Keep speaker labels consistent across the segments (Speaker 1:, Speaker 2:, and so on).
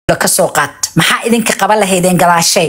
Speaker 1: ka soo qaat maxaa idinka qaban lahaydeen gadaashay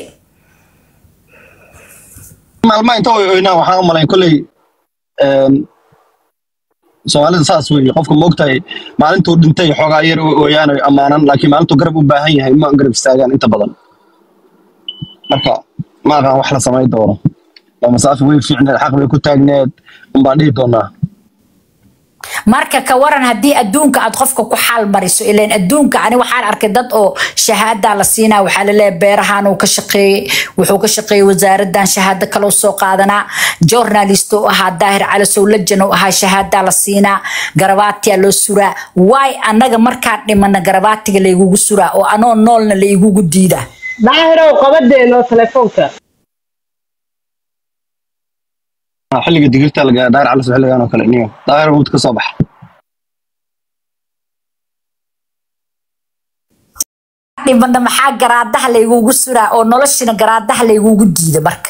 Speaker 2: maalmaha inta way oynaan waxaan u malayn kolley een, soomaalida saas weeye qofka moogtahay maalintuu dhintay xoogaa yar oo ooyaan oy ammaanan laakiin maalintuu garab u baahan yahay ma garab istaagaan inta badan marka ma aqaan wax la samayn doono waa masaafi way fiicneed xaq bay ku taagneed unbaan dhihi doonaa
Speaker 1: marka ka waran haddii adduunka aad qofka ku xaal mariso ileen adduunka ani waxaan arkay dad oo shahaada la siinaa waxaa laleeyahay beerahan uu ka shaqeeyey wuxuu ka shaqeeyey wasaaradan shahaado kaloo soo qaadanaa journalist uu ahaa daahir calasow lajan uu ahaa shahaada la siinaa garabaatiyaa loo suraa waay annaga markaan dhimana garabaatiga laygugu suraa oo anoo noolna la igugu diidaa
Speaker 3: daahirow qabadeeno telefoonka
Speaker 2: Ah, xilliga digirta laga daahir calas xilligan oo kale niyo daahir wud ka soo baxa
Speaker 1: dhimana maxaa garaadaha laygugu suraa oo noloshina garaadaha laygugu diida marka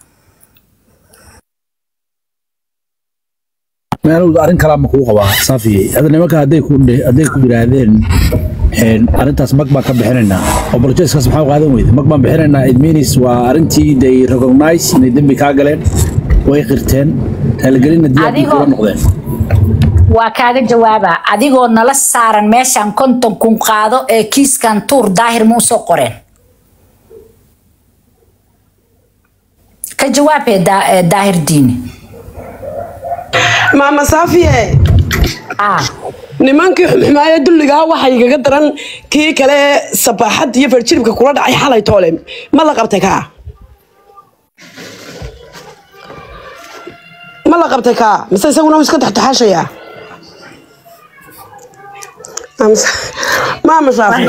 Speaker 4: meel arrin kalaa ma kuu qabaa saafiyey hadda nimanka hadday ku dhe- hadday ku yidhaahdeen een, arrintaas mag baan ka bixinaynaa oo bolojeskaas maxaa u qaadan weyda mag baan bixinaynaa it means waa arrintii they recognize inay dembi kaa galeen way qirteen raaligelinna diyaar bay
Speaker 1: Adigoo-
Speaker 4: kula noqdeen
Speaker 1: waa kaaga jawaaba adigoo nala saaran meeshaan konton kun qaado ee kiiskan tuur daahir ma usoo qoreen ka jawaabee daa- ee daahir diini
Speaker 3: maama saafiye
Speaker 1: ah
Speaker 3: nimankii xumxumaaya dulligaa waxaa igaga daran kii kale sabaaxad iyo farjiribka kula dhacay xalay toole ma la qabtay kaa ma la qabtay kaa mise isaguna wuu iska taxtaxaashayaa maama saafi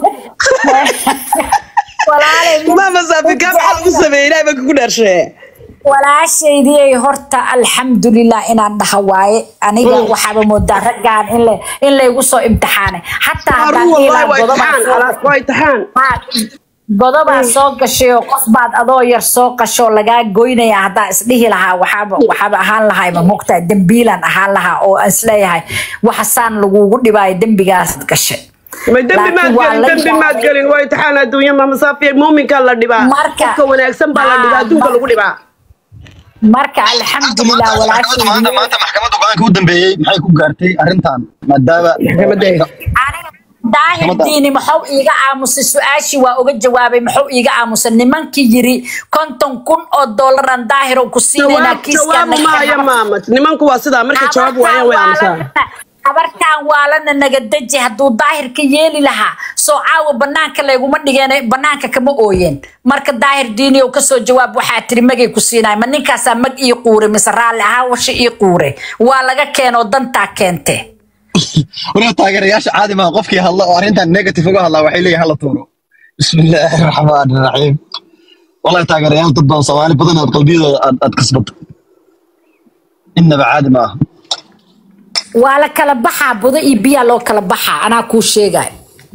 Speaker 1: walaalay
Speaker 3: maama saafi kaa maxaa lagu sameeyey ilahay baa kugu dhaarshee
Speaker 1: walaashaydii horta alxamdulilah inaan dhaha waaye aniga waxaaba moodaa raggaan in la- in laygu soo imtixaanay xataa haddaan
Speaker 3: Aruu
Speaker 1: dhihi
Speaker 3: wallahi
Speaker 1: lahaa
Speaker 3: waa
Speaker 1: godobaa
Speaker 3: imtixaan
Speaker 1: soo-
Speaker 3: alaas waa imtixaan
Speaker 1: Haa, godobaa soo gashay oo qof baad adoo yar soo qashoo lagaa goynaya haddaa isdhihi lahaa waxaaba waxaaba ahaan lahayba mogtaa dembiilan ahaan lahaa oo aan isleeyahay waxasaan lagugu dhibaayo dembigaas gashay
Speaker 3: ma dembi maad
Speaker 1: Laakiin waa
Speaker 3: gelin
Speaker 1: la
Speaker 3: dembi maad
Speaker 1: yaabay.
Speaker 3: gelin waa imtixaan adduunya maama saafiye muuminkaa la dhibaa
Speaker 1: Marka-
Speaker 3: qofka wanaagsan baa la dhibaa
Speaker 1: Haa,
Speaker 3: adduunka
Speaker 1: ma-
Speaker 3: lagu dhibaa
Speaker 1: marka alxamdulilah
Speaker 2: maxkamadda
Speaker 1: walaashaydii
Speaker 2: maanta maxkamadda go-aanka u dambeeyey maxay ku gaartay arrintan maadaama
Speaker 3: maxkamadda
Speaker 1: aniga daahir diini maxuu iiga aamusay su-aashii waa uga jawaabay maxuu iiga aamusay nimankii yiri konton kun oo doolaraan daahirow ku siinaynaa
Speaker 3: jawaab
Speaker 1: kiiskaan
Speaker 3: jawaabu maayo maama nimanku waa sidaa markay jawaab waayaan way aamusaa
Speaker 1: habartaan waalana naga deji hadduu daahir ka yeeli lahaa soo caawa banaanka layguma dhigeen banaanka kama ooyeen marka daahir diini oo kasoo jawaab waxaa tiri magay ku siinaya ma ninkaasaa mag ii quure mise raalli ahaa washa ii quure waa laga keenoo dantaa keente
Speaker 2: waliba taageerayaasha caadi maa qofkii hadla oo arrintan negative uga hadlaa waxay leeyihin hala tuuro bismillaahi raxmaani raxiim wallahi taageerayaal dad badan soomaali badan aad qalbiyadooda aad aad kasbato innaba caadi ma aha
Speaker 1: waa la kala baxaa budo iyo biyaa loo kala baxaa anaa kuu sheegay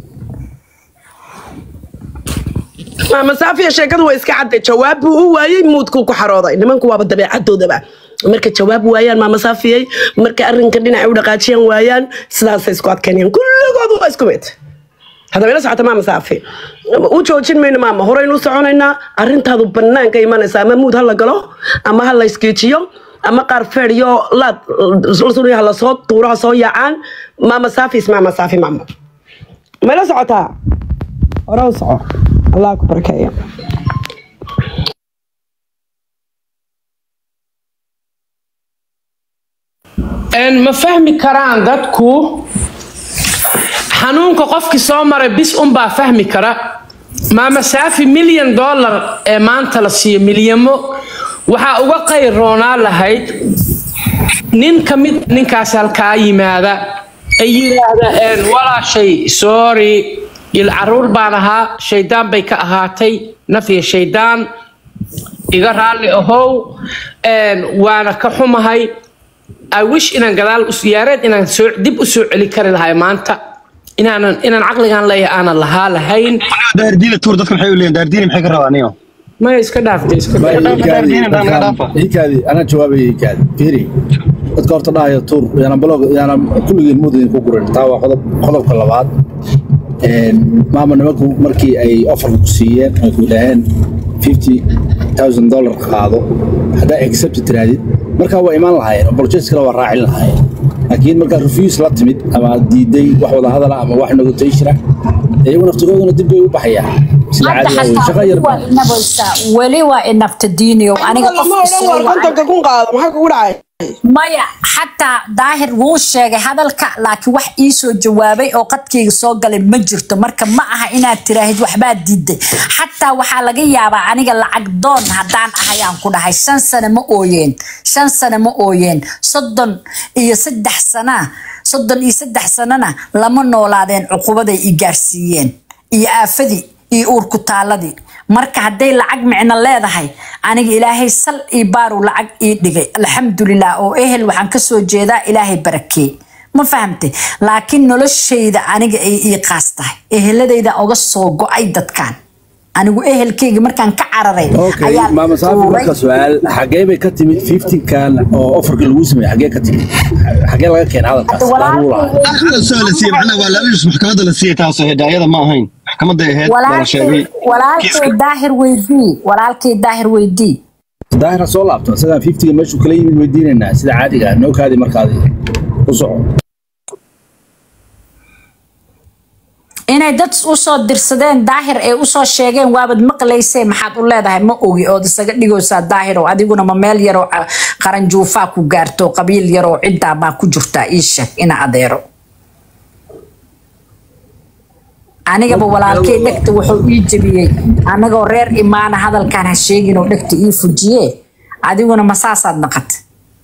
Speaker 3: maama saafiya sheekadu waa iska cadday jawaab buu u waayey muudkuu ku xarooday nimanku waaba dabeecadoodaba marka jawaab waayaan maama saafiyey marka arrinka dhinaca u dhaqaajiyaan waayaan sidaasay isku adkaynayaan kulligoodu waa isku mid haddaba ila socota maama saafi u joojin mayno maama horeynu u soconaynaa arrintaadu banaanka imanaysa ama muud ha la galo ama ha la iskiijiyo ama qaar feedhiyo laad lasuniya ha lasoo tuuro ha soo yaacaan maama saafi is maama saafi maama ma ila socotaa hore u soco allah ku barakeeya
Speaker 5: een ma fahmi karaan dadku xanuunka qofkii soo maray bis unbaa fahmi kara maama saafi milyan dollar ee maanta la siiyo milyamo waxaa uga qayroonaa lahayd nin ka mid ninkaas halkaa yimaada ay yidhaahda een walaashay sorry il caruur baan ahaa shaydaan bay ka ahaatay naf iyo shaydaan iga raalli ahow een waana ka xumahay I wish inaan gadaal u yaareed inaan soo dib u soo celi kari lahay maanta inaanan inaan caqligan leeyahay aanan lahaa lahayn
Speaker 2: daardiina tuur dadka maxay u leeyihin daardiina maxay ka rabaa niyo
Speaker 5: maya iska dhaaftay iska
Speaker 4: Baa
Speaker 5: dhaaf.
Speaker 4: ii kaadi,
Speaker 2: Diin haddaan naga
Speaker 4: dadkaan-
Speaker 2: dhaafa.
Speaker 4: ii kaadi, anaa jawaabaya ii kaadi. Fiiri, dadka horta dhahaya tuur yaana blog yaana kulligiin mudin ku gurin taa waa qodob qodobka labaad maama nimanku markii ay offerka ku siiyeen ay ku dhaheen fifty thousand dollar qaado haddaa accept tiraadid markaa waa imaan lahaayeen apologies kale waa raacin lahaayeen laakiin markaa refuse la timid ama diiday wax wada hadala ama wax negotiation ah iyagu naftigooduna dib bay u baxayaan sida
Speaker 1: hadda
Speaker 4: caadiga wey. shaqo yar
Speaker 1: xataa waa
Speaker 4: baa
Speaker 1: inabaysaa weli waa inabta diiniyow aniga
Speaker 3: lama
Speaker 1: qofka
Speaker 3: odhan
Speaker 1: soo
Speaker 3: war
Speaker 1: wacay
Speaker 3: kontonka kun qaado maxaa kugu dhacay
Speaker 1: maya xataa daahir wuu sheegay hadalka laakiin wax ii soo jawaabay oo qadkayga soo galay ma jirto marka ma aha inaad tiraahid waxbaa diiday xataa waxaa laga yaabaa aniga lacag doon haddaan ahayaan ku dhahay shan sane ma ooyeen shan sane ma ooyeen soddon iyo saddex sana soddon iyo saddex sanana lama noolaadeen cuqubaday i gaarsiiyeen iyo aafadii iyo uurku taaladii marka hadday lacag micno leedahay aniga ilaahay sal ii baaru lacag ii dhigay alxamdulilah oo ehel waxaan kasoo jeedaa ilaahay barakee ma fahamtay laakiin noloshayda aniga ay ii qaas tahay eheladayda oga soo go-ay dadkan anigu ehelkayga markaan ka cararay
Speaker 4: okay maama saafi marka su-aal xagee bay ka timid 15 kan oo offerka lagu sameeyey xagee ka timid xagee laga keenay hadalkaas Daar wuu lahaa.
Speaker 2: Ahlan soo la siiyey macnaha waa laalus maxkamadda la siiyey taasoo hidaayada ma ahayn maxkamadda ahayd baa la sheegay
Speaker 1: walaalkay daahir weydii walaalkay daahir weydii
Speaker 4: daahira soo laabto isagaa 50 meeshuu kala yimid weydiinaynaa sida caadiga ah noo kaadi markaadi u soco
Speaker 1: inay dad usoo dirsadeen daahir ay usoo sheegeen waabad maqlaysee maxaad u leedahay ma ogi ood isaga dhigaysaa daahirow adiguna ma meel yaroo ca- qaranjuufaa ku gaarto qabiil yaroo ciddaa baa ku jirtaa ii sheeg ina adeero anigaba walaalkay dhegta wuxuu ii jebiyey anagoo reer imaana hadalkaan ha sheegin oo dhegta ii fujiye adiguna ma saasaad naqata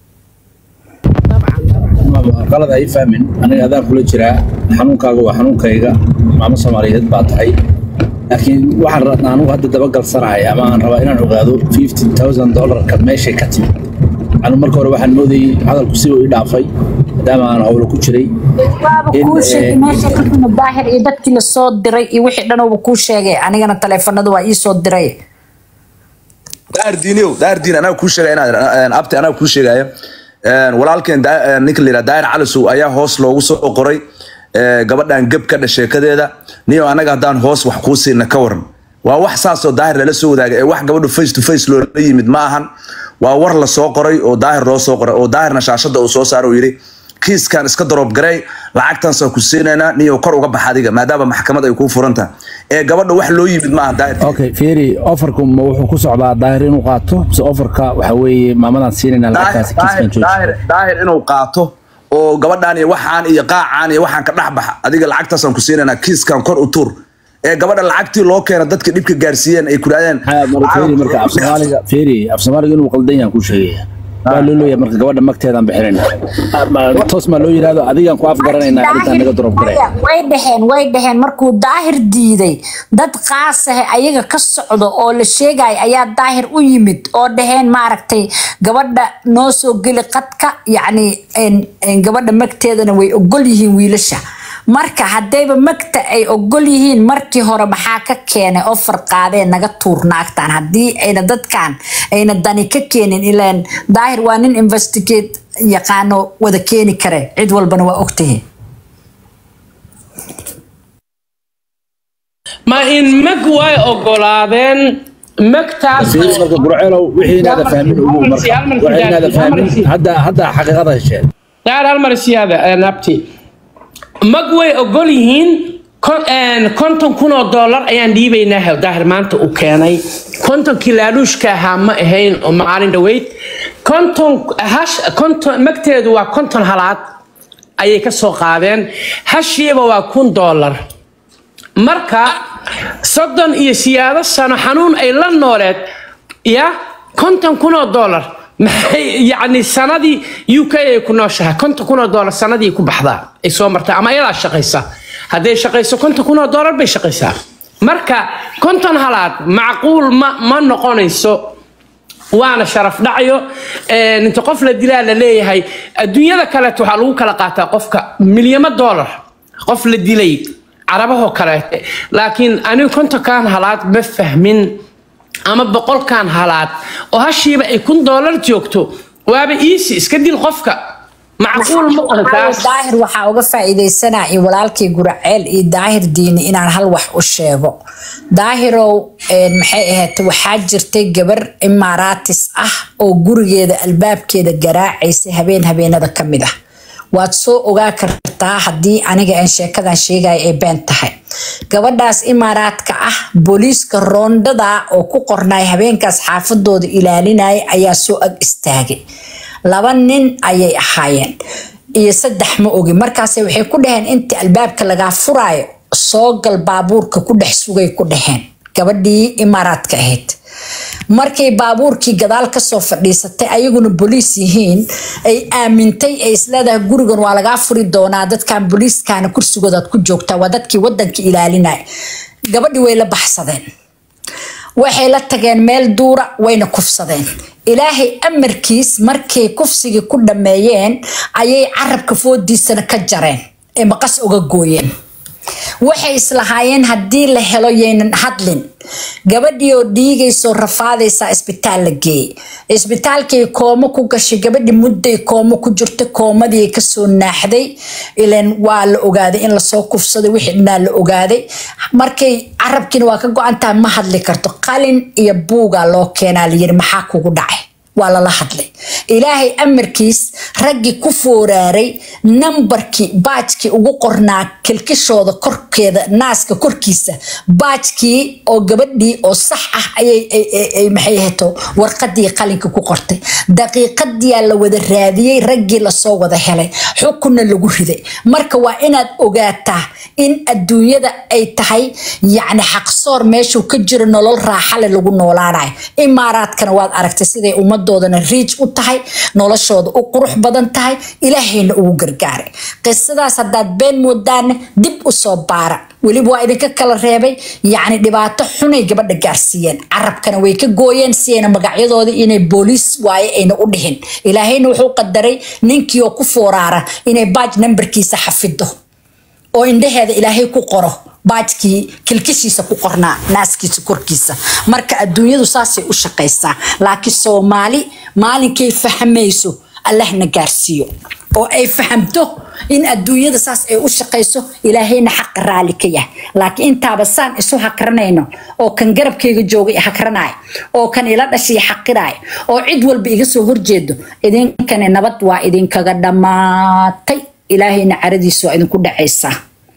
Speaker 4: maama qalad ay fahmin aniga adaan kula jiraa xanuunkaaga waa xanuunkayga maamo soomaaliyeed baa tahay laakiin waxaan rabnaa anugu hadda dabagalsanahay ama aan rabaa inaan ogaado 50000 dollarka meeshay ka timid anu marka hore waxaan moodayay hadalku si uu i dhaafay maadaama aan howlo ku jiray
Speaker 1: waaba
Speaker 4: In,
Speaker 1: kuu sheegay
Speaker 4: eh,
Speaker 1: meesha ka timid daahir iyo dadkii lasoo diray iyo wixii dhan uuba kuu sheegay anigana taleefanada waa ii soo diray
Speaker 6: daar diiniyow daar diin anaga kuu sheegaya inaad abti anaga kuu sheegaya walaalkeen daa- ninka la yidhaha daahir calisow ayaa hoos loogu soo qoray eh, gabadhan geb ka dha sheekadeeda niyo anaga haddaan hoos wax kuu siina ka waran waa wax saasoo daahir lala soo wadaaga ee wax gabadhu face to face loola yimid ma ahan waa war la soo qoray oo daahir loo soo qoray oo daahirna shaashada uu soo saaro uu yidhi kiiskan iska daroob garay lacagtansaan ku siinaynaa niyo kor uga bax adiga maadaama maxkamad ay kuu furan tahay ee gabadha wax loo yimid ma aha daahir
Speaker 4: okay fiiri offerku ma wuxuu ku socdaa daahir inuu qaato mise offerka waxa weeye maamadan siinayna lacagtaasi kiiskan jooji
Speaker 6: daahir daahir inuu qaato oo gabadhaan iyo waxaan iyo qaacaan iyo waxaan ka dhex baxa adiga lacagtaasaan ku siinaynaa kiiskan kor u tuur ee gabadha lacagtii loo keena dadka dhibka gaarsiiyeen ay ku dhahdeen
Speaker 4: fiiri marka af soomaaliga fiiri af soomaaliga inuu qaldan yahan kuu sheegaya waa loo leeyahay marka gabadha magteedaan bixinayna Ma- toos maa loo yidhahdo adigaan ku afgaranaynaa arrintaan naga daroob garay
Speaker 1: Maya, way dhaheen way dhaheen markuu daahir diiday dad qaasahe ayaga ka socdo oo la sheegaya ayaa daahir u yimid oo dhaheen maaragtay gabadha noo soo geli qadka yacni en- en gabadha magteedana way ogol yihiin wiilasha marka haddayba magta ay ogol yihiin markii hore maxaa ka keenay oo farqaadeen naga tuur naagtaan haddii ayna dadkan ayna dani ka keenin ilaan daahir waa nin investigate yaqaano wada keeni kare cid walbana waa ogtahay
Speaker 5: ma in mag way ogolaadeen magtaas
Speaker 4: fiiri marka burceelow wixii inaada fahmin ugu marka
Speaker 5: Hal mar
Speaker 4: wixii inaada
Speaker 5: hal mar
Speaker 4: fahmin hadda hadda xaqiiqada hesheen
Speaker 5: daar hal mar siyaada nabti mag way ogol yihiin kon- een, konton kun oo dollar ayaan dhiibaynaa daahir maanta uu keenay kontonkii laaluushka ahaa ma ahayn oo maalin dhaweyd konton hash konton magteedu waa konton halaad ayay ka soo qaadeen hashiiba waa kun dollar marka soddon iyo siyaado sano xanuun ay la nooleed ya konton kun oo dollar maxay yacni sanadii u k ay ku nooshahay konton kun oo dollar sanadii ku baxdaa ay soo martaa ama iyadaa shaqaysa hadday shaqayso konton kun oo dollar bay shaqaysaa marka konton halaad macquul ma ma noqonayso waana sharaf dhacyo Een, inta qof la dilaa la leeyahay adduunyada kaleeto waxaa lagu kala qaataa qofka milyamo dollar qof la dilay carabahoo kaleete laakiin anigu kontonkan halaad ma fahmin ama boqolkan halaad oo hashiiba ay kun dollar joogto waaba iisi iska dil qofka macquul ma aha taas
Speaker 1: daahir waxaa uga faa'iidaysanaa iyo walaalkii guraceel iyo daahir diini inaan hal wax u sheego daahirow een, maxay ahayd waxaa jirtay gabar imaaraatis ah oo gurigeeda albaabkeeda garaacaysay habeen habeenada ka mid ah waad soo ogaa kartaa haddii aniga aan sheekadan sheegaya ay been tahay gabadhaas imaaraadka ah booliiska roondada oo ku qornay habeenkaas xaafadooda ilaalinaya ayaa soo ag istaagay laba nin ayay ahaayeen iyo saddex ma ogi markaase waxay ku dhaheen intii albaabka lagaa furaayo soo gal baabuurka ku dhex sugay ku dhaheen gabadhii imaaraadka ahayd markay baabuurkii gadaal kasoo fadhiisatay ayaguna boliis yihiin ay aamintay ay isleedahay gurigan waa lagaa furi doonaa dadkan boliiskana kursigoodaad ku joogtaa waa dadkii wadanka ilaalinaya gabadhii way la baxsadeen waxay la tageen meel duura wayna kufsadeen ilaahay amarkiis markay kufsigii ku dhammeeyeen ayay carabka foodiisana ka jareen ee maqas uga gooyeen waxay islahaayeen haddii la helo yaynan hadlin gabadhii oo dhiigaysoo rafaadaysaa isbitaal la geeyey isbitaalkay koomo ku gashay gabadhii mudday koomo ku jirta koomadii kasoo naaxday ilan waa la ogaaday in lasoo kufsaday wixii dhanaa la ogaaday markay carabkiina waa ka go-an tahay ma hadli karto qalin iyo buugaa loo keenaa layiri maxaa kugu dhacay waa lala hadlay ilaahay amarkiis raggii ku fooraaray nambarkii baajkii ugu qornaa kilkishooda korkeeda naaska korkiisa baajkii oo gabadhii oo sax ah ayay ay- ay- ay maxay ahayto warqadii qalinka ku qortay daqiiqadiyaa la wada raadiyey raggii lasoo wada helay xukunna lagu riday marka waa inaad ogaataa in adduunyada ay tahay yacni xaqsoor meeshuu ka jiro nolol raaxale lagu noolaanayo imaaraadkana waad aragtay siday ummadoodana riij u tahay noloshooda u qurux badan tahay ilaahayna ugu gargaaray qisadaas haddaad been moodaana dib u soo baara weliba waa idinka kala reebay yacni dhibaato xunay gabadha gaarsiiyeen carabkana way ka gooyeen si ayna magacyadooda inay booliis waaye ayna u dhihin ilaahayna wuxuu qadaray ninkii oo ku fooraara inay baaj nambarkiisa xafido oo indhaheeda ilaahay ku qoro baajkii kilkishiisa ku qornaa naaskiisa korkiisa marka adduunyadu saasay u shaqaysaa laakiin soomaali maalinkay fahmayso allahna gaarsiiyo oo ay fahamto in adduunyada saas ay u shaqayso ilaahayna xaqa raali ka yahay laakiin intaaba saan isu hakranayno oo kan garabkayga jooga i hakranaayo oo kan ila dhashay xaqiraayo oo cid walba iga soo horjeedo idinkani nabad waa idinkaga dhammaatay ilaahayna caradiisa waa idinku dhacaysaa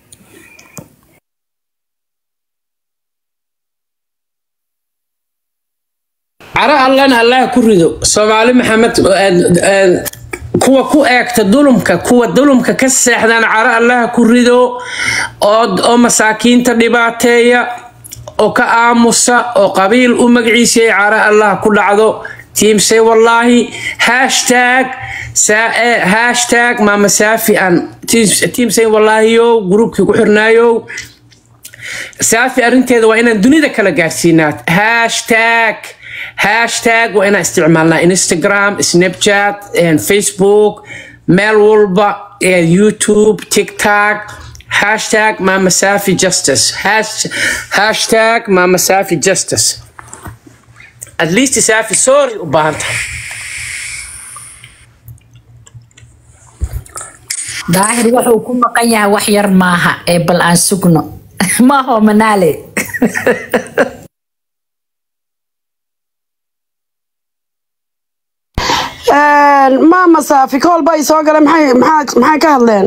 Speaker 5: caro allana allah ku rido soomaali maxamed een, kuwa ku eegta dulumka kuwa dulumka ka seexdana caro allah ku rido oo oo masaakiinta dhibaateeya oo ka aamusa oo qabiil u magaciisay caro allah ku dhacdo tiimsay wallaahi hashtag saa- eh, hashtag maama saafi an tiimsay wallaahiyow gruubkii ku xirnaayow saafi arrinteeda waa inaan dunida kala gaarsiinaa hashtag hashtag waa inaan isticmaalnaa instagram snapchat and facebook meel walba eh, youtube tiktok hashtag mama safi justice Hash- hashtag mama safi justice at least safi sorry u baahan tahay
Speaker 1: daahir wuxuu ku maqan yahay wax yar maaha ee bal aan sugno maaho manaale
Speaker 3: maama saafi kool bay soo galeen maxay maxaa- maxay ka hadleen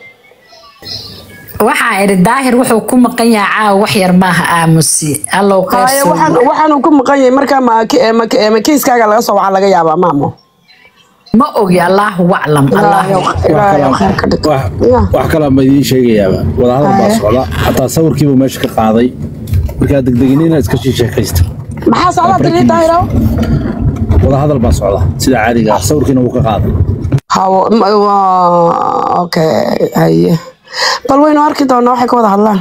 Speaker 1: waxaa idhi daahir wuxuu ku maqan yahay caawa wax yar maaha aamusi allow
Speaker 3: haye
Speaker 1: qeyr
Speaker 3: waxaan waxaanu ku maqan yahay markaa ma ma ma kiiskaaga laga soo waxaa laga yaabaa maamo
Speaker 1: ma ogi allaahu aclam
Speaker 3: ilaahay
Speaker 1: allaahu
Speaker 3: oo- ilaahay oo khayr ka dhig
Speaker 4: wax
Speaker 3: Ya.
Speaker 4: wax kale ma idiin sheegayaaba wadahadal baa
Speaker 3: Haye.
Speaker 4: socda xataa sawirkiibu meesha ka qaaday markaa degdegin inaad iska sii sheekaysta
Speaker 3: maxaa socdaa tiri daahiro
Speaker 4: wadahadal baa socda sida caadiga ah sawirkiina wuu ka qaaday
Speaker 3: hawo ma- waa- okay haye bal waynu arki doonaa waxay ka wada hadlaan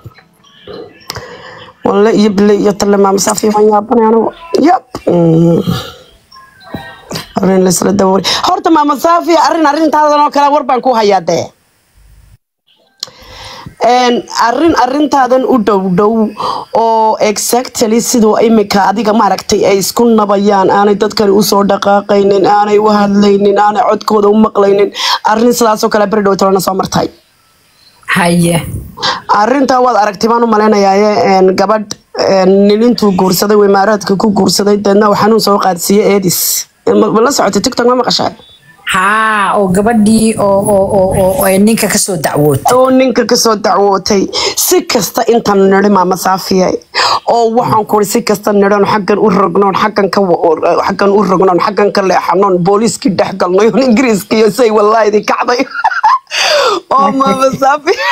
Speaker 3: walle iyo bile iyo talle maama saafi waan yaabanay anigu yab Mm. arrin laisla dawari horta maama saafi arrin arrintaadan oo kale war baan ku hayaa dee Een, arrin arrintaadan u dhow dhow oo exactly siduu imika adiga maaragtay ay isku nabayaan aanay dadkani usoo dhaqaaqaynin aanay u hadlaynin aanay codkooda u maqlaynin arrin sidaasoo kale beri dhow talana soo martay
Speaker 1: haye
Speaker 3: arrintaa waad aragtay baan u malaynayaa een, gabadh een, nin intuu guursaday uu imaaraadka ku guursaday deedna uu xanuun soo qaadsiiyey eedis ma ma la socotay tiktok ma maqashay
Speaker 1: haa oo gabadhii oo oo oo oo oo ay ninka kasoo dacwootay
Speaker 3: oo ninka kasoo dacwootay si kasta intaan nidhi maama saafiya oo waxaan kuri si kasta nidhan xaggan u rognoon xaggan ka wa- xaggan u rognoon xaggan ka leexanoon booliiskii dhex galnay oo ingiriiska iyo say wallaahidi kacday oo maama saafiya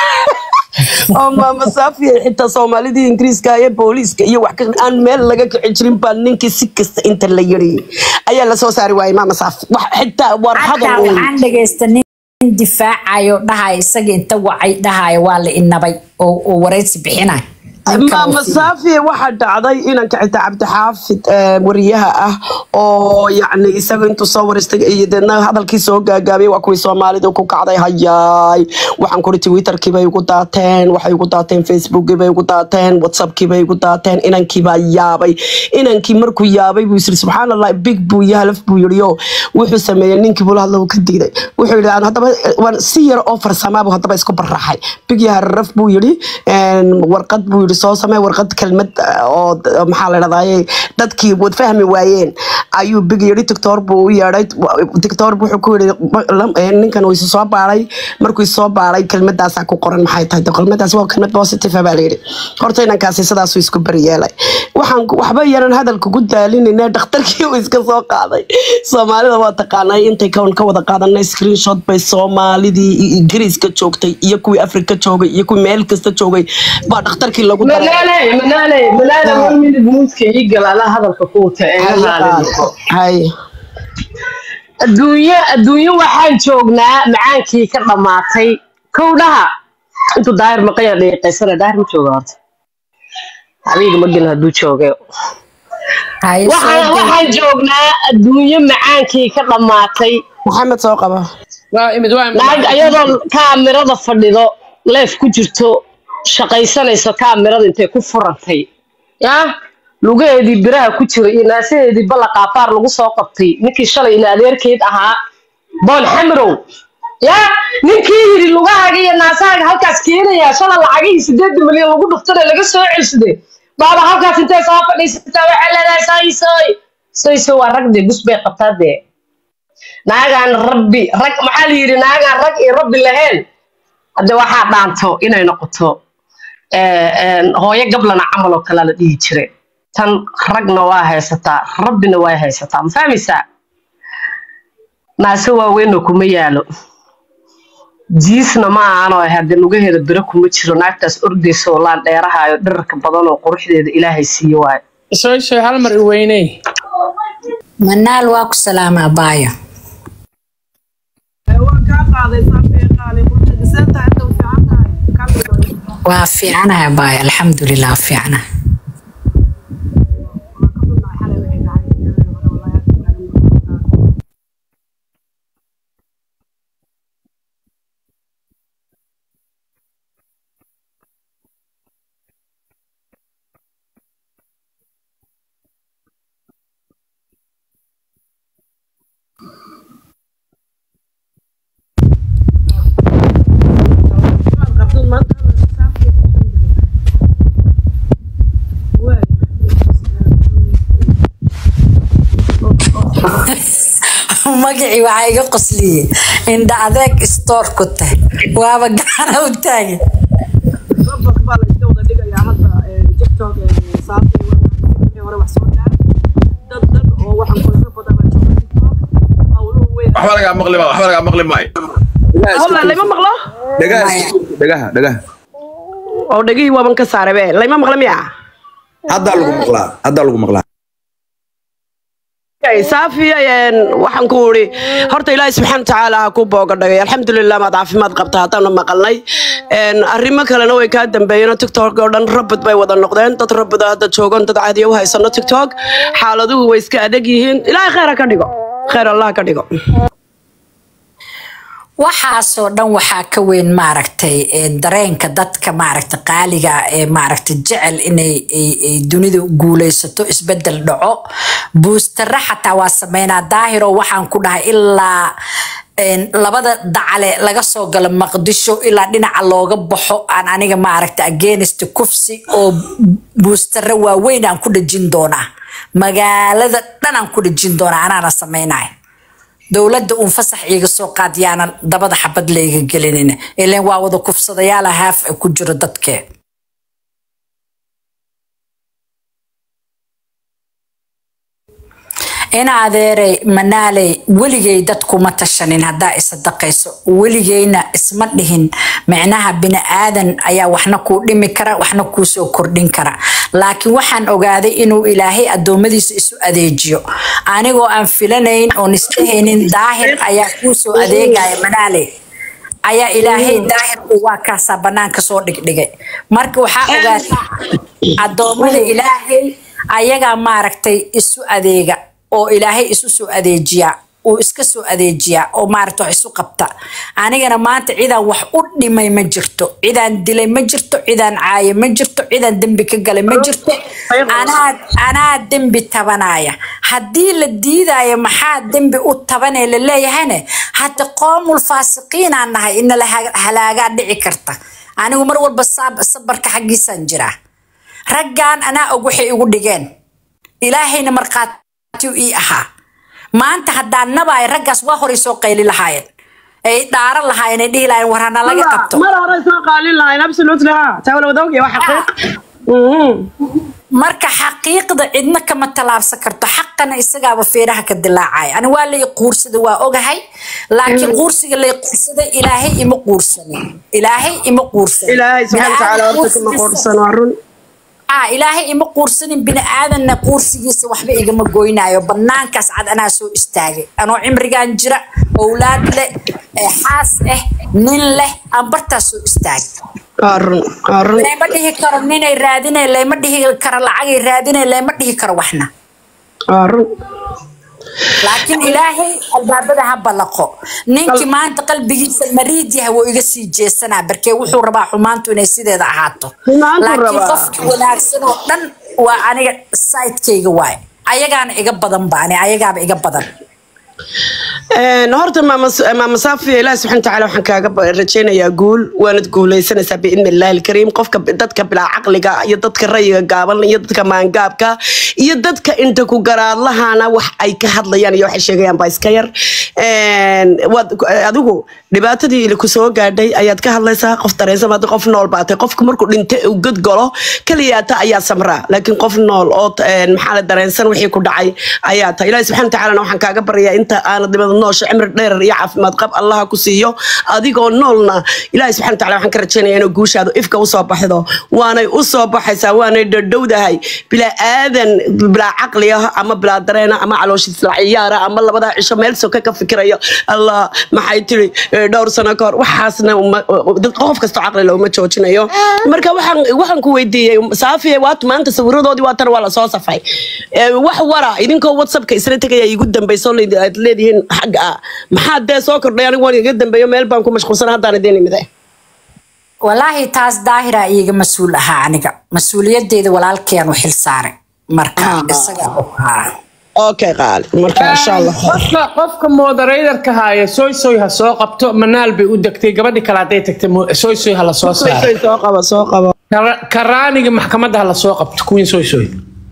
Speaker 3: oo maama saafiya xitaa soomaalidii ingiriiska iyo booliiska iyo wax ka- aan meel laga kici jirin baa ninkii si kasta inta la yiri ayaa lasoo saari waayay maama saafi wax xitaa war
Speaker 1: xataa
Speaker 3: hadal uun.
Speaker 1: waxaan dhagaysta nin difaacayo dhahayo isaga inta wacay dhahayo waa la inabay oo oo waraysi bixinayo
Speaker 3: maama saafiye waxaa dhacday inanka xitaa cabdixaafid eh, wariyaha ah oo yacni isaga intuu soo waristay iyo deedna hadalkii soo gaagaabiyay waa kuwii soomaalidu ku kacday hayaay waxaan kuri twitterkii bay igu daateen waxay igu daateen facebookii bay igu daateen whatsappkii bay igu daateen inankii baa yaabay inankii markuu yaabay buu yiri subxaan allah big buu iyo halaf buu yiri oo wuxuu sameeyey ninkii buu la hadla uu ka diiday wuxuu yidhi "Aan haddaba waan si yar oo farsamaabu haddaba isku baraxay big iyo hararaf buu yidhi een, warqad buu yidhi soo samee warqad kelmad ah, oo d- maxaa la dhahdaye dadkii wad fahmi waayeen ayuu big yidhi tiktor buu u yeedhay tiktor wuxuu ku yidhi "Ma- lam- een, ninkan uu isu soo baaray markuu isu soo baaray kelmadaasaa ku qoran maxay tahay De kelmadaas waa kelmad positive ah baa la yidhi horta inankaasi sidaasuu isku bari yeelay waxaan ku- waxba yaran hadalka ku daalinayna dhakhtarkii uu iska soo qaaday soomaalida waa taqaanay intay kawn ka wada qaadanay screenshot bay soomaalidii i- ingiriiska joogtay iyo kuwii afrika joogay iyo kuwii meel kasta joogay baa dhakhtarkii lagu daray
Speaker 7: منالي منالي منالي
Speaker 3: آه.
Speaker 7: one minute موسكي يقل على هذا الكوكوت
Speaker 3: hay
Speaker 7: adduunyo adduunyo waxaan joognaa macaankii ka dhammaatay kowdhaha intuu daahir maqaya dhiiqaysana daahir ma jooga horta habiga ma gelin hadduu jooge
Speaker 1: haye
Speaker 7: waxaan
Speaker 1: soo
Speaker 7: waxaan joognaa adduunyo macaankii ka dhammaatay
Speaker 3: maxamed soo qaba
Speaker 5: waa imid waa imid
Speaker 7: naag ayadoo kaamirada fadhido leef ku jirto shaqaysanayso kaamirada intay ku furantay ya lugaheedii biraha ku jira iyo naasaheedii balla qaafaar lagu soo qabtay ninkii shalay ina adeerkeed ahaa boon xamirow ya ninkii yidhi lugahaaga iyo naasahaaga halkaas keenayaa shala lacagihii sideed milyan lagu dhuftana laga soo celsade baaba halkaas intay soo fadhiisataa waxay leedahay saysoy sayso waa rag dee gus bay qabtaa dee naagaan rabbi rag maxaa la yidhi naagaan rag iyo rabbi lahayn hadde waxaa dhaanto inay noqoto eh, een, hooyo gablana camal oo kalea la dhihi jiray tan ragna waa haysataa rabbina waa haysataa ma fahmaysaa naase waaweynoo kuma yaalo jiisna ma ahanoo hadde lugaheeda biro kuma jiro naagtaas ordaysa oo laan dheerahaayo dherarka badan oo quruxdeeda ilaahay siiye waayo
Speaker 5: soo soo hal mar i weyney
Speaker 1: manaal waa ku salaamaa baayo waa fiicanaha baayo alxamdulilah waa fiicanaha magacii waxaa iga qosliyey indha adeeg istoor ku tahay waaba gacana u taagan
Speaker 6: waxba lagaa maqli maayo waxba lagaa maqli maayo
Speaker 3: hola layma maqlo
Speaker 6: dhagaha dhagaha dhagaha
Speaker 3: oo dhegihii waaban ka saaray be layma maqla miya
Speaker 6: haddaa lagu maqlaa haddaa lagu maqlaa
Speaker 3: Okay, saafiya een, waxaan ku uri horta ilaahay subxaana watacaala ha ku boogadhagay alxamdulilah maad caafimaad qabta haddaanu maqalnay Een, arrimo kalena way kaa dambeeyeen tiktok oo dhan rabad bay wada noqdeen dad rabada hadda joogan dad caadiya u haysano tiktok xaaladuhu way iska adag yihiin ilaahay kheyr ha ka dhigo kheyr allah ha ka dhigo
Speaker 1: waxaasoo dhan waxaa ka weyn maaragtay ee, dareenka dadka maaragtay qaaliga ee maaragtay jecel inay ay- ay dunidu guuleysato isbedel dhaco buustara xataa waa sameynaa daahiro waxaan ku dhahay ilaa een, labada dacale laga soo galo maqdisho ilaa dhinaca looga baxo aan aniga maaragtay against kufsi oo buustara waaweyn aan ku dhejin doonaa magaalada dhan aan ku dhejin doonaa anaana sameynaya dowladda uun fasax iiga soo qaad yaanan dabada xabad layga gelinin ileen waa wada kufsadayaala haaf ay ku jiro dadkee ina adeeray manaaley weligay dadkuma tashanin haddaa isadaqayso weligayna isma dhihin micnaha bini aadan ayaa waxna kuu dhimi kara waxna kuu soo kordhin kara laakiin waxaan ogaaday inuu ilaahay addoommadiisa isu adeejiyo anigoo aan filanayn oon isdhehaynin daahir ayaa kuu soo adeegaya manaaley ayaa ilaahay daahir uu waa kaasaa banaanka soo dhigdhigay marka waxaa ogaatay addoommada ilaahay ayagaa maaragtay isu adeega oo ilaahay isu soo adeejiyaa uu iska soo adeejiyaa oo maaragta wax isu qabta anigana maanta cidaan wax u dhimay ma jirto cidaan dilay ma jirto cidaan caaye ma jirto cidaan dembi ka galay ma jirto anaa anaa dembi tabanaya haddii la diidaayo maxaa dembi u tabanee la leeyahayne hadda qoomul faasiqiinaan nahay ina la ha- halaagaa dhici karta anigu mar walba saab- sabarka xaggiisaan jiraa raggan anaa og waxay igu dhigeen ilaahayna markhaati ii ahaa maanta haddaan nabaay raggaas waa horay soo qayli lahaayeen ay dhaaran lahaayeen ay dhihi lahaayeen war hana laga qabto
Speaker 3: mar hore soo qaalin lahayn absolutely ha taa wala wada ogyahay waa xaqiiq Mhm.
Speaker 1: marka xaqiiqda cidna kama tallaabsan karto xaqana isagaaba feeraha ka dilaacaya ani waa lay quursada waa ogahay laakiin quursiga lay quursaday ilaahay ima quursanin ilaahay ima quursanin
Speaker 3: ilaahay subxaana watacaala horta kuma
Speaker 1: Bini'aadam
Speaker 3: qoorsan waa run
Speaker 1: ah ilaahay ima quursanin bini aadanna quursigiisa waxba igama goynaayo banaankaas cad anaa soo istaagay anoo cimrigan jira owlaad leh ee xaas ah nin leh aan bartaas soo istaagay
Speaker 3: waa run waa run
Speaker 1: lama dhihi karo ninay raadinay lama dhihi karo lacagay raadinay lama dhihi karo waxna
Speaker 3: waa run
Speaker 1: laakiin ilaahay albaabada ha ballaqo ninkii maanta qalbigiisa mariid yahay wuu iga sii jeesanaa barkee wuxuu rabaa xumaantu inay sideeda ahaato
Speaker 3: Xumaantuu
Speaker 1: laakiin
Speaker 3: rabaa.
Speaker 1: qofkii wanaagsan oo dhan waa aniga sayidkayga waay ayagaana iga badan baani ayagaaba iga badan
Speaker 3: Een, horta maama maama saafiya ilaahi subxaana watacaala waxaan kaaga ba- rajaynayaa guul waanad guuleysanaysaa biidni illaahi alkariim qofka dadka bilaa caqliga iyo dadka rayiga gaaban iyo dadka maangaabka iyo dadka inta ku garaadlahana wax ay ka hadlayaan iyo waxay sheegayaan baa iska yar Een, waad adigu dhibaatadii ku soo gaadhay ayaad ka hadlaysaa qof dareensan hadii qof nool baatay qofku markuu dhinta uu god galo kaliyaata ayaa samraa laakiin qof nool oo een, maxaa la dareensan wixii ku dhacay ayaa tahay ilaahi subxaana watacaala waxaan kaaga baryayaa inta aanad dhibada noosha cimri dheer iyo caafimaad qab allaha ku siiyo adigoo noolna ilaahi subxaana watacaala waxaan ka rajaynayaa inuu guushaadu ifka usoo baxdo waanay usoo baxaysaa waanay dhadhowdahay bilaa aadan bilaa caqli ah ama bilaa dareena ama calooshiis la ciyaara ama labadaa cisho meel soka ka fikirayo allah maxay tiri eh, dhowr sano ka hor waxaasna uma- dad qof kasta caqli leh uma joojinayo marka waxaan waxaan ku weydiiyey saafiye waat maanta sawiradoodii waatan waa lasoo safay Eh, wax wara idinkoo whatsappka isla tegaya igu dambayso leed- aad leedihiin xagga ah maxaa dee soo kordhay anigu waan iga dambeeyo meel baan ku mashquulsan haddaan idiin imide
Speaker 1: walaahi taas daahira iiga mas-uul ahaa aniga mas-uuliyadeeda walaalkeen u xil saaray marka isaga haa
Speaker 3: okay qaali marka insha allah
Speaker 5: qofka qofka moderatorka haya soy soy ha soo qabto manaal bay u degtay gabadhi kale hadday tagtay mo- soy soy ha la soo saaro
Speaker 3: soo qaba soo qaba
Speaker 5: Kara- karaaniga maxkamadda ha la soo qabto queen soy soy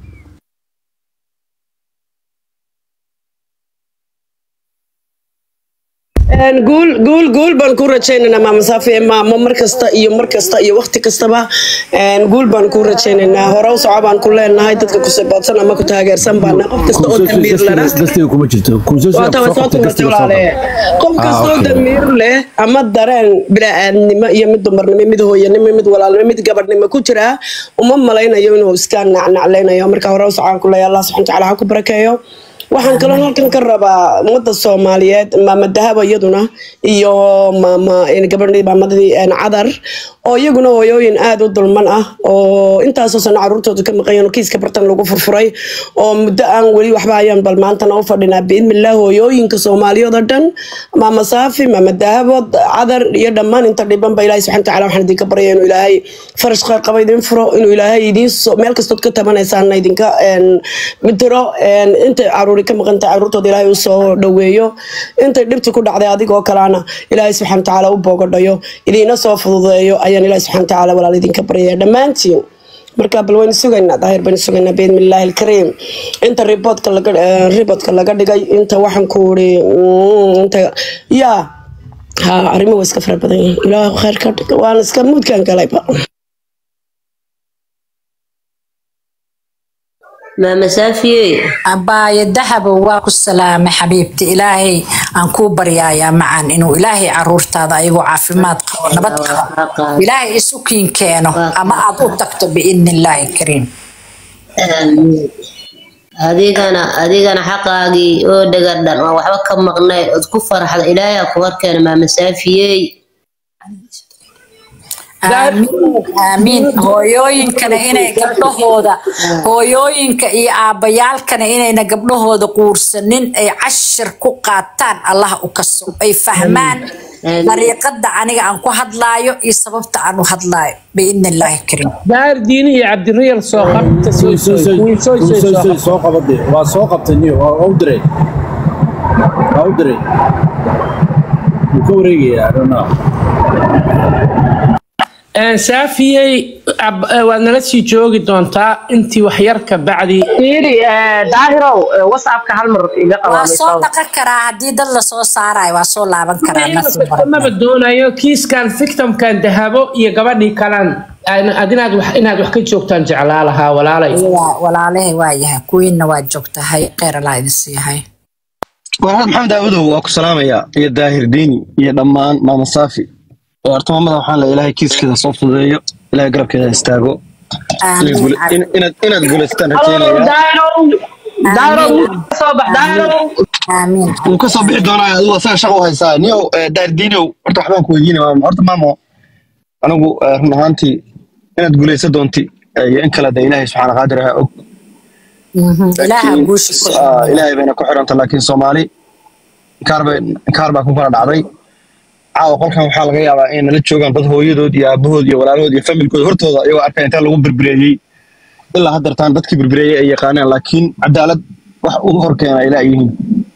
Speaker 3: Een, guul guul guul baan ku rajaynaynaa maama saafiye maamo mar kasta iyo mar kasta iyo waqti kastaba een, guul baan ku rajaynaynaa hore u soco baan ku leenahay dadka ku saboodsan ama ku taageersan baana qof kasta oo damiir lana
Speaker 4: dastiga kuma jirto
Speaker 3: waata way soo tumatay walaale qof kastoo damiir leh ama dareen bilaaadnimo iyo mid dumarnimo mid hooyanimo mid walaalnimo mid gabadhnimo ku jira uma malaynayo inuu iska nacnaclaynayo marka hore u socaan ku leeya allah subxana watacaala ha ku barakeeyo waxaan kaloo halkan ka rabaa ummadda soomaaliyeed maama dahaba iyaduna iyo maama gabadhii maamadii cadar oo iyaguna hooyooyin aada u dulman ah oo intaasoo sano caruurtooda ka maqayan oo kiiska bartan lagu furfuray oo muddo aan weli waxba ayaan bal maantana u fadhinaa biidnillaah hooyooyinka soomaaliyeed oo dhan maama saafi maama dahabo cadar iyo dhammaan inta dhibanba ilaahay subxana watacaala waxaan idinka baryaya inuu ilaahay farash khayr qaba idin furo inuu ilaahay idiin soo meel kastood ka tabanaysaana idinka een, midiro een, intay caruuri ka maqan tahay caruurtooda ilaahay u soo dhoweeyo intay dhibti ku dhacday adigoo kalena ilaahay subxana watacaala u boogadhayo idiina soo fududeeyo ayaan ilaahay subxana watacaala walaal idinka baryaya dhammaantiin marka bal waynu sugaynaa daahir baynu sugaynaa biidni illaahi alkariim inta riboodka laga eh, riboodka laga dhigay inta waxaan ku uri inta yaa ha arrimo waa iska fara badan yihiin ilaahu khayr ka dhig waan iska muudkaan galayba
Speaker 8: maama saafiyey
Speaker 1: abaayo dahabo waa ku salaamay xabiibti ilaahay aan kuu baryaayaa macan inuu ilaahay caruurtaada ayagoo caafimaad qabo nabad qabo ilaahay isu kiin keeno ama aad u tagto biidni illaahi kariim
Speaker 8: Amiin. adigana adigana xaqaagii oo dhagadhan oo waxba ka maqnay ood ku faraxda ilaahay ha ku horkeena maama saafiyey
Speaker 1: aamiin aamiin hooyooyinkana inay gabdhahooda hooyooyinka iyo aabbayaalkana inayna gabdhahooda quursanin ay cashir ku qaataan allah u kaso ay fahmaan
Speaker 8: Amiin.
Speaker 1: dariiqada aniga aan ku hadlaayo iyo sababta aan u hadlaayo biidni illaahi kariim
Speaker 5: daahir diini iyo cabdiriyal soo qabta soo soo soo soo soo
Speaker 4: soo qabade waa soo qabtay niyo waa u diray waa u diray wuu ka wareegayaa I don't know.
Speaker 5: Een, saafiyey ab- eh, waad nala sii joogi doontaa intii wax yar ka bacdi
Speaker 7: fiiri eh, daahirow eh, whatsappka hal mar iga
Speaker 1: waa
Speaker 7: qabaamay
Speaker 1: soo dhaqan karaa haddii dad lasoo saarayo waa soo laaban karaa nafsi
Speaker 5: maba doonayo kiiskan victimkan dahabo iyo gabadhii kalan ad inaad wax inaad wax ka joogtaan jeclaa lahaa walaalay
Speaker 1: walaalahay waa yahay kuwiinna waa joogtahay kheyr allah idin siiyahay
Speaker 2: walaal maxamed aawadow waa ku salaamayaa iyo daahir diini iyo dhammaan maama saafi oo horta maamada waxaan le ilaahay kiiskeeda soo fududeeyo ilaahay garabkeeda ha istaago
Speaker 1: Amiin.
Speaker 2: In- inaad inaad guulaystaan
Speaker 7: Halo,
Speaker 2: rajeynaya
Speaker 7: daahirow daahirow ka soo bax daahirow
Speaker 1: aamiin
Speaker 2: wuu ka soo bixi doonaa adigu asaga shaqo u haysaa niyow eh, daahir diiniow horta waxbaan ku weydiinaya maamo horta maamo anigu eh, run ahaantii inaad guulaysan doonti eh, iyo in kale de ilaahay subxaana qaadir ha og
Speaker 1: Mhm. ilaaha
Speaker 2: Laakiin,
Speaker 1: guusha ku
Speaker 2: ah, ilaahay bayna ku xiranta laakiin soomaali kaar bay kaar baa ku kala dhacday caawa qolkan waxaa laga yaabaa inay nala joogaan dad hooyadood iyo aabahood iyo walaalahood iyo familkood hortooda iyagoo arkay intaa lagu birbireeyey ilaa haddeertaan dadkii birbireeyey ay yaqaaneen laakiin cadaalad wax u horkeena ilaa yihiin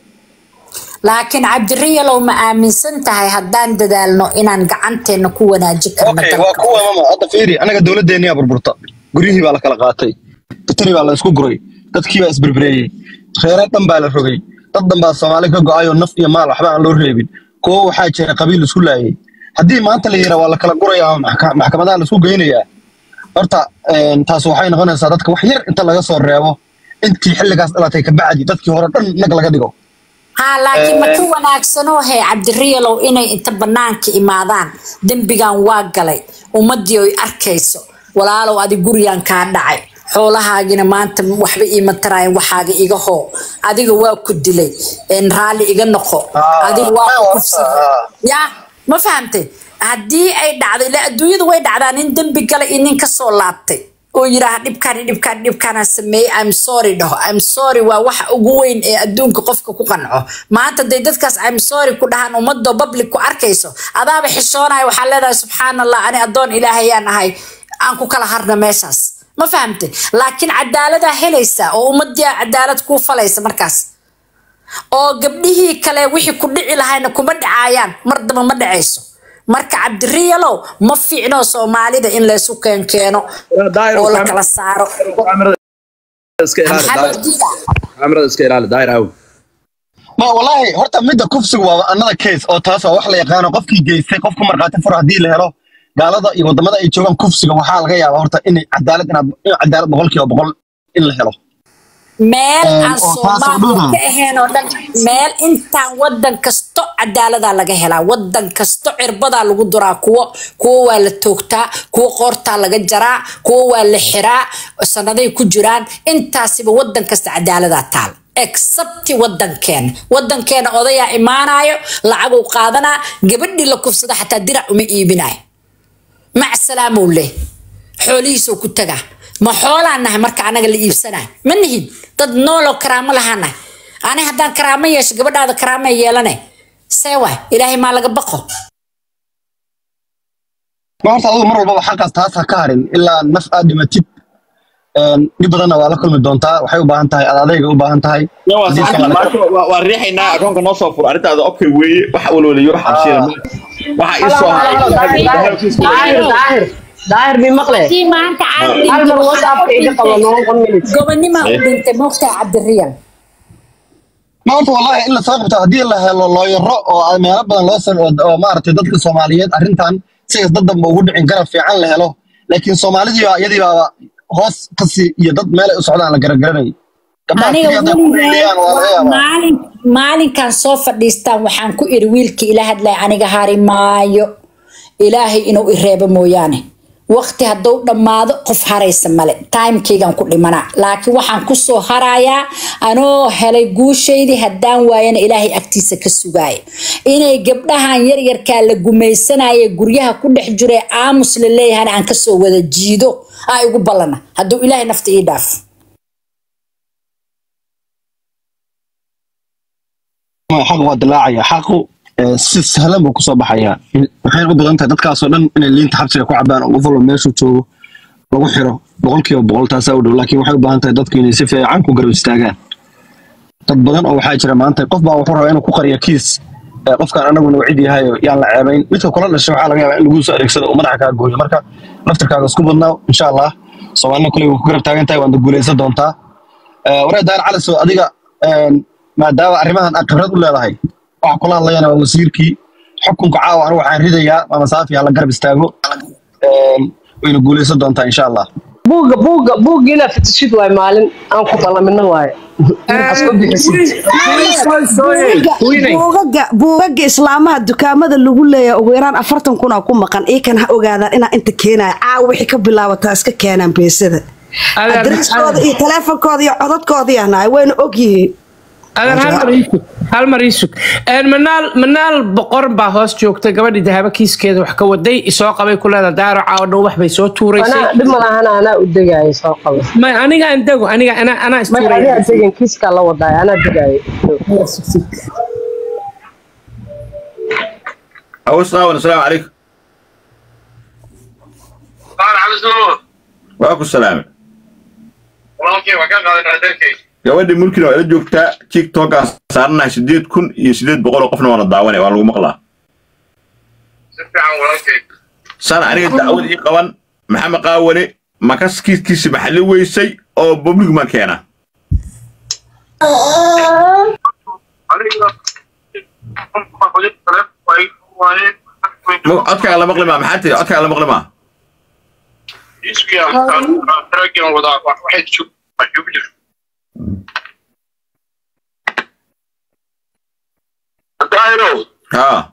Speaker 1: laakiin cabdiriyalow ma aaminsan tahay haddaan dadaalno inaan gacanteena ku wanaajin karno
Speaker 2: okay
Speaker 1: dalka?
Speaker 2: waa kuwa mama hadda fiiri anaga dowladdeeniyaa burburta guryihii baa la kala qaatay batari baa la isku guray dadkii baa isberbereeyey reere dhan baa la rogay dad dhan baa soomaali ka go-ayoo naf iyo maal waxba aan loo reebin kuwo waxaa jira qabiil isku laayay haddii maanta la yira waa la kala gurayaa oo maxka- maxkamadaha la isku geynayaa horta een, taas waxay noqonaysaa dadka wax yar inta laga soo reebo intii xilligaas dhalatay kabacdi dadkii hore dhan nag laga dhigo
Speaker 1: haa laakiin ma ka wanaagsanoo he cabdiriyalow inay inta banaanka imaadaan dembigan waa galay ummadii oy arkayso walaalow adi gurigan kaa dhacay xoolahaagina maanta waxba iima taraayan waxaaga iga hoo adiga waa ku dilay een raalli iga noqo
Speaker 2: Ah,
Speaker 1: adiga waa
Speaker 2: ah,
Speaker 1: ku
Speaker 2: horta,
Speaker 1: kufsaday
Speaker 2: ah.
Speaker 1: ya ma fahamtay haddii ay dhacday ila adduunyada way dhacdaa nin dembi galay iyo nin kasoo laabtay oo yidhaaha dhibkaan iyo dhibkaan dhibkaanaan sameeyey im sorry dhaho im sorry waa waxa ugu weyn ee adduunka qofka ku qanco maanta day dadkaas im sorry ku dhahaan ummadoo public ku arkayso adaaba xishoonaya waxaa leedahay subxaan allah ani addoon ilaahayaan ahay aan ku kala harna meeshaas ma fahamtay laakiin cadaaladaa helaysa oo ummadii cadaalad kuu falaysa markaas oo gabdhihii kale wixii ku dhici lahayna kuma dhacaayaan mar daba ma dhacayso marka cabdiriyalow ma fiicno soomaalida in laysu keenkeeno
Speaker 6: daahir
Speaker 1: oo la kala saaro
Speaker 6: iska ilaali
Speaker 1: maxaa
Speaker 6: daahir
Speaker 1: loo diidaa
Speaker 6: kaamirada iska ilaali daahir aw
Speaker 2: ma wallaahi horta midda kufsigu waa another case oo taas waa wax la yaqaano qofkii geystay qofku markhaati furo haddii la helo gaalada iyo wadamada ay joogaan kufsiga waxaa laga yaabaa horta inay cadaalad inaad in cadaalad boqolkiiba boqol in la helo
Speaker 1: meel
Speaker 2: Een,
Speaker 1: aan
Speaker 2: oo taas oo
Speaker 1: soomaaliya
Speaker 2: dhuna.
Speaker 1: ka ahayn oo dhan meel intaan wadan kasto cadaaladaa laga helaa wadan kasto cirbadaa lagu duraa kuwo kuwo waa la toogtaa kuwo qoortaa laga jaraa kuwo waa la xiraa sanaday ku jiraan intaasiba wadan kasta cadaaladaa taal excepti wadankeena wadankeena odayaa imaanayo lacaguu qaadanaa gabadhii la kufsada xataa dirac uma iibinayo mac salaamuu leh xoolihiisoo ku tagaa ma xoolaan nahay marka anaga la iibsanahay ma nihin dad nooloo karaamo lahaa nahay ani haddaan karaamo yeesho gabadhaada karaamo yeelane see waay ilaahay maa laga baqo
Speaker 2: ma horta adigu mar walbaba xaqaas taas ha ka harin ilaa naf aad dhimatid een, dhib badanna waa la kulmi doontaa waxay u baahan tahay adadayga u baahan tahay
Speaker 9: Ya, waa
Speaker 2: haddii
Speaker 9: sax,
Speaker 2: Soomaali-
Speaker 9: maasha, waa- waa riixaynaa akoonka noo soo fur arrintaada okay weeye wax walwaliyo wax cabsiina ma waxa ii soo haray
Speaker 7: daahir daahir daahir mi maqle
Speaker 1: Kii maanta caadi
Speaker 7: hal mar whatsappka iga qabo noon one minute
Speaker 1: gobonimaa u dhintay moogtaa cabdiriyal
Speaker 2: ma horta wallahi in la soo qabto haddii la helo looyaro oo aad meelo badan loo sam oo maaragtay dadka soomaaliyeed arrintan sigaas dad danba ugu dhicin garab fiican la helo laakiin soomaalidii baa iyadii baaba hoos kasi iyo dad meelay u socdaan la garagaranay gabdhaha
Speaker 1: aniga
Speaker 2: keliya hadday ku
Speaker 1: weligeed
Speaker 2: leeyaan waa laga
Speaker 1: waa
Speaker 2: yaabaa
Speaker 1: maalin maalinkan soo fadhiistaan waxaan ku iri wiilkii ila hadlaya aniga hari maayo ilaahay inuu i reebo mooyaane waqti hadduu dhammaado qof haraysa male timekeygan ku dhimanaa laakiin waxaan kusoo harayaa anoo helay guushaydii haddaan waayana ilaahay agtiisa ka sugaaya inay gabdhahan yaryarkaa la gumaysanaya guryaha ku dhex jira ee aamus la leeyahana aan kasoo wada jiido aa igu ballana hadduu ilaahay nafta ii dhaafo
Speaker 2: xaq waa dilaacaya xaqu eh, si sahlan buu kusoo baxayaa waxay u badan tahay dadkaasoo dhan inay liinta xabsiga ku cabaan oo qof walba meeshuu joogo lagu xiro boqolkiiba boqol taasaa u dhow laakiin waxay u baahan tahay dadku inay si fiican ku garab istaagaan dad badan oo waxaa jira maanta qof baa wuxuu rabaa inuu ku qariyo kiis eh, qofkaan anaguna wacid yahay oo yaan la ceebayn midka kula dhashay waxaa laga yaabaa in lagu soo adeegsado oo madaxa kaa gooyo marka laftirkaaga isku badnaa insha allah soomaalina kuley way ku garab taagan tahay waana guuleysan doontaa Eh, waree daar caliso adiga een, maadaama arrimahan aad khibrad u leedahay waxa kula hadlayana waa wasiirkii xukunka caawa anigu waxaan ridayaa maama saafi hala garab istaago Een, wayna guuleysan doontaa insha allah
Speaker 7: buugga buugga buugga inaad fatishid waay maalin aan ku ballamino waaye asku bixisid
Speaker 3: buugaga buugaga islaamaha dukaamada lagu leeyahay ugu yaraan afartan kun ku maqan iikan ha ogaadaan inaa inta keenaya caawa wixii ka bilaabataa iska keenaan beesada
Speaker 5: Adeer-
Speaker 3: adreskooda iyo teleefonkooda iyo codadkoodii ahnaay wayna ogyihiin
Speaker 5: adeer hal mar ii sug hal mar ii sug Een, manaal manaal boqor baa hoos joogta gabadhii dahaba kiiskeeda wax ka waday isoo qabay ku leeda daaro caawa dhow wax bay soo tuuraysay
Speaker 7: anaa dhib malahana anaa u degaayo soo qaba
Speaker 5: may aniga aan dego aniga anaa anaa
Speaker 7: may adiga
Speaker 5: istuuraya
Speaker 7: degan kiiskaa la wadaayo anaa degaayo
Speaker 9: awas qaawan asalaamu calaykum waa ku salaamay gabadhii mulkina waa ila joogtaa tiktokaa saaranahay sideed kun iyo sideed boqol oo qofna waana daawanay waa lagu maqlaa sana aniga dacwad ii qaban maxamed qaawane makas kiiskiisi maxalli weysay oo public ma keena Ma- codkaaga la maqli maa maxaa tiri codkaaga la maqli maa haa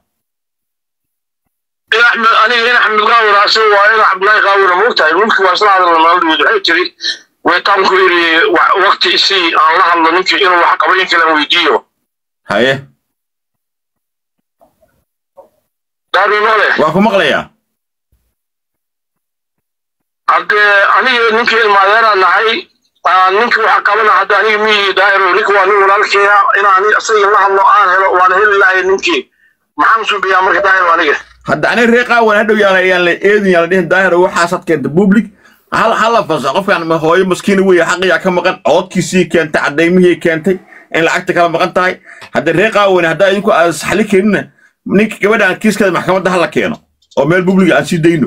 Speaker 10: aniga in axmed qaawir asig waa in cabdulaahi qaawir moogtahay mulki waa isla hadalna maaldood waxay tiri waytaan ku yiri waqti isii aan la hadlo ninkii inuu wax qabo in kale aan weydiiyo
Speaker 9: haye
Speaker 10: daarinole
Speaker 9: waa ku maqlayaa
Speaker 10: haddee aniga ninkii ilmaadeeraan nahay aan ninkii waxa qabana hadda aniga miyii daahiro ninka waa nin walaalkeeya inaan isaga la hadlo aan helo waan heli lahay ninkii maxaan suubiyaa marka daahiro aniga
Speaker 9: hadda aniga reer qaawan hadhow yaan yaan la eedin yaan la dhihin daahir waxaas had keenta public hal hal la fasa qofkan ma hooyo maskiina weeye xaqiyaa ka maqan codkiisii keentay cadaymihii keentay in lacagta kala maqan tahay hadda reer qaawan haddaa idinku aan saxli keenina ninka gabadhaan kiiskeeda maxkamadda hala keeno oo meel public aan sii dayno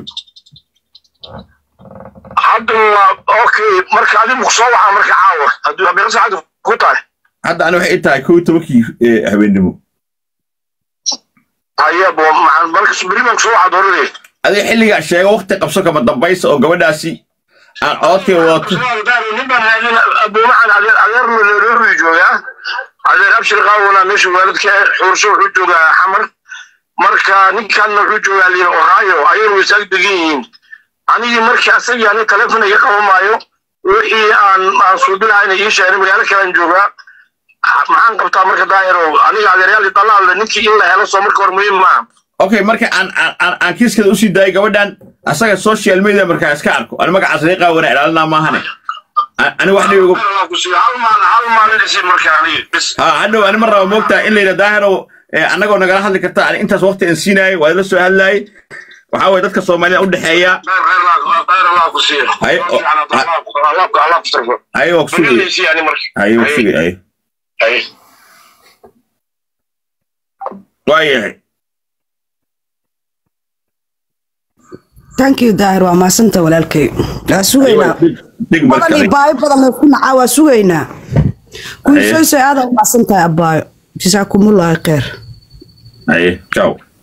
Speaker 10: hadda waa okay marka adigu kusoo waxaa marka caawa hadduu abeeqa saacada ku tahay
Speaker 9: hadda ani waxay ii tahay kow iyo tobankii eh, habeennimo
Speaker 10: ayabo marka subri baan kusoo waxaa dooradee
Speaker 9: adiga xilligaa sheega waqti qabso kama dambaysa oo gabadhaasi aan codkay wadato
Speaker 10: ninbaan haadin abuumacan adeer adeer maleeroori joogaa adeer abshir qaawona meesha waalidka xuurso wuxuu joogaa xamar marka ninkanna wuxuu joogaa liin ohio ayaguna way saag degan yihiin anigii markii asagii ani telefon iga qaban maayo wixii aan aan suubilaha inay ii sheegeen magaalo kalean joogaa maxaan qabtaa marka daahiro aniga adeeryaal dalaale ninkii in la helo soo marka hore muhiim maaha
Speaker 9: okay marka aan aan- aan aan kiiskeeda usii daayay gabadhan asaga social media markaa iska arko ani magacaas laga qaawana ilaalinaa maahane A- ani wax dhibi ugu
Speaker 10: Allah ku siiyo hal maalin hal maalin isi markaa aniga bis
Speaker 9: ha hadhow ani ma raba moogtaa in la yidha daahirow eh, annagoo nagala hadli karta ani intaas waqti aan siinaayay waa la soo hadlaayay waxaa waye dadka soomaalida u dhexeeya
Speaker 10: khayr khayr Allah khayr Allah ku siiyo
Speaker 9: Ay, oh,
Speaker 10: Allah Allah Allah ku tarfo
Speaker 9: haye waa kusugay
Speaker 10: magaliisi yani marka
Speaker 9: haye waa kusugay haye
Speaker 10: ay
Speaker 9: waayahay
Speaker 3: thank you daahir waa maasanta walaalkay waa sugaynaa
Speaker 9: dhig
Speaker 3: badan iyo
Speaker 9: markale
Speaker 3: baayo badan la isku nacaa waa sugaynaa kuwisoyso aada u maasan tahay abaayo jasaakumulaahi khayr
Speaker 9: haye ciao